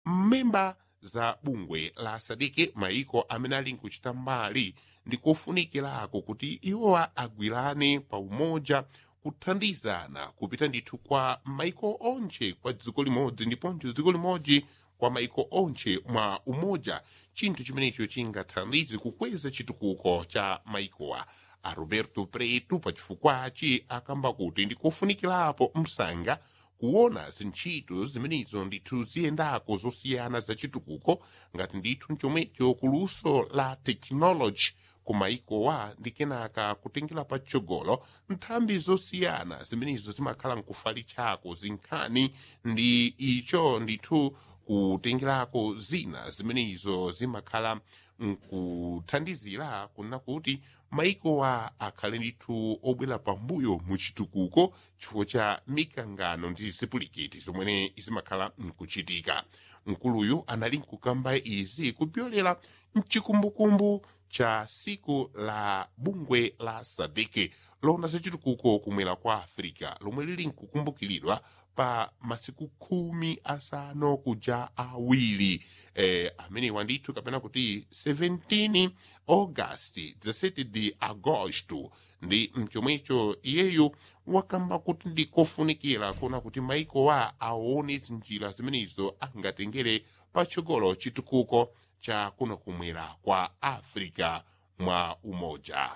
mmemba za bungwe la sadeke maiko amene ali nkuchita mbali ndi kofunikirako kuti iwowa agwirane pa umoja kuthandizana kupita ndithu kwa maiko onche kwa dziko limodzi ndiponso dziko limodzi kwa maiko onche mwa umoja chinthu chimenecho chingathandize kukweza chitukuko cha maikowa a roberto preto pachifukwachi akamba kuti ndikofunikirapo msanga kuona zintchito zimenezo ndithu ziyendako zosiyana za chitukuko ngati ndithu chomwecho kuluso la technology kumaikowa ndi kenaka kutengera patsogolo nthambi zosiyana zimenezo zimakhala nkufali chako zinkhani ndi icho ndithu kutengerako zina zimenezo zimakhala nkuthandizira kuna kuti maikowa akhale ndithu obwera pambuyo mu chitukuko chifukwa cha mikangano ndi zipulikiti zomwe zimakhala nkuchitika mkuluyu anali nkukamba izi kupyolera mchikumbukumbu cha siku la bungwe la sadeke lona zachitukuko kumwera kwa africa lomwe lili nkukumbukiridwa pa masiku khumi asanu kuja awiri eh, amenewa ndithu kapena kuti 17 august 17 de agosto ndi mchomwecho iyeyo wakamba kuti ndikofunikira kuona kuti maikowa aone zinjira zimenezo angatengere patsogolo chitukuko cha kuno kumwera kwa africa mwa umoja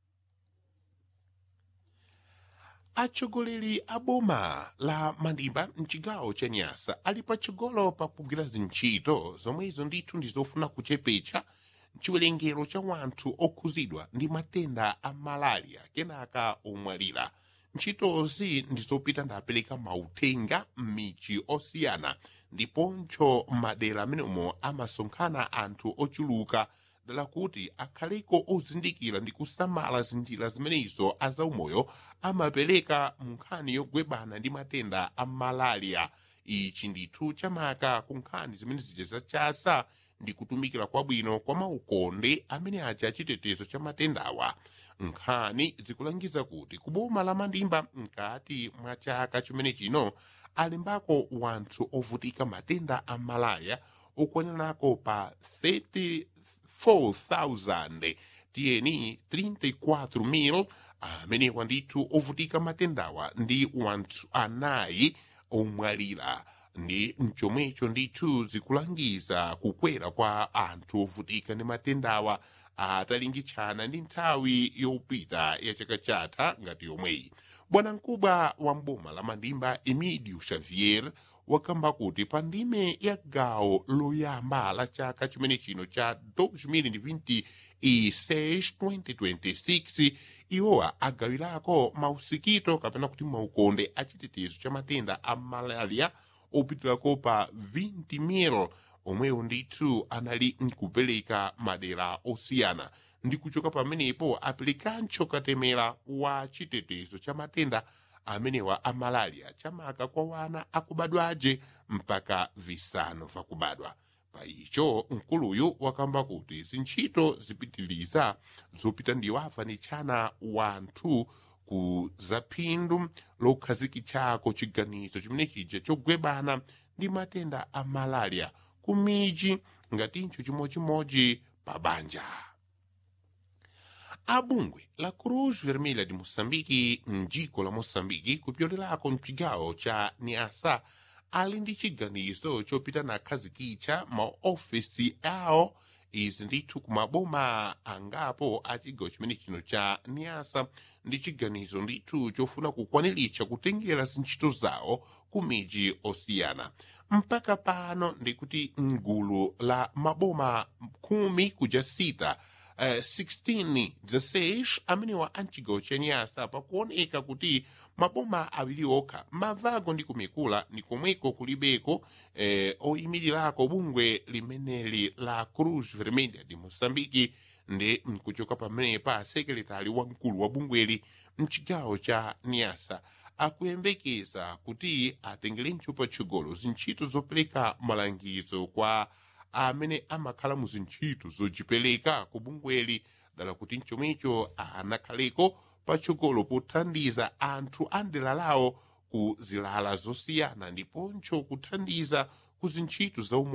atsogoleri a boma la mandimba mchigawo cha nyasa ali patsogolo pakugwira zintchito zomwezo ndithu ndizofuna kuchepetsa chiwerengero cha wanthu okhuzidwa ndi matenda a malaria kenaka omwalira ntchitozi ndizopita ndapereka mauthenga m'michi osiyana ndiponso madera amenemo amasonkhana anthu ochuluka dala kuti akhaleko ozindikira ndi kusamala zinjira zimenezo azaumoyo amapereka mu nkhani yogwebana ndi matenda a malaria ichi ndithu chamaka ku nkhani zimene zija zachasa ndi kutumikira kwabwino kwa maukonde amene aja chitetezo cha matendawa nkhani zikulangiza kuti kuboma la mandimba mkati mwa chaka chimene chino alimbako wanthu ovutika matenda a malaria okwanirako pa 34,000 tiyeni 34,000 amenewa ndithu ovutika matendawa ndi wanthu anayi omwalira ndi mchomwecho ndithu zikulangiza kukwera kwa anthu ovutika ndi matendawa atalingitchana ndi nthawi yopita ya chaka chatha ngati yomweyi bwanamkubwa wa mboma la mandimba emidio xavier wakamba kuti pa ndime ya gawo loyamba la chaka chimene chino cha 2026-2026 iwowa agawirako mausikito kapena kuti maukonde achitetezo cha matenda a malaria opitirako pa 20,000 omwewo ndithu anali nkupereka madera osiyana ndi kuchoka pamenepo aperekanso katemera wa chitetezo cha matenda amenewa a malaria chamaka kwa wana akubadwaje mpaka visanu vakubadwa pa icho mkuluyu wakamba kuti zintchito zipitiliza zopita ndiwafanitshana wanthu ku zaphindu lokhazikitchako chiganizo chimene chija chogwebana ndi matenda a malaria ku miji ngatincho chimodzimodzi pa banja abungwe la cruz vermelha de moçambique mdziko la moçambique kupyolerako mchigawo cha niasa ali ndi chiganizo chopita nakhazikitcha maofesi awo izi ndithu kumaboma angapo a chigawo chimene chino cha niasa ndi chiganizo ndithu chofuna kukwaniritsa kutengera zintchito zawo ku miji osiyana mpaka pano ndikuti mgulu la maboma khumi kuja sita uh, 16 16 amenewa amchigawo cha nyasa pakuoneka kuti maboma awiri okha mavago ndi kumikula ndi komweko kulibeko eh, oyimirirako bungwe limeneli la cruz vermelha de moçambique ndi mkuchoka pamenepa sekretari wamkulu wa bungweli mchigawo cha niasa akuyembekeza kuti atengerenso patsogolo zintchito zopereka malangizo kwa amene amakhala mu zintchito zochipereka ku bungweli dala kuti mchomwecho anakhaleko patsogolo pothandiza anthu a ndera lawo ku zilala zosiyana ndiponso kuthandiza ku zintchito za umoyo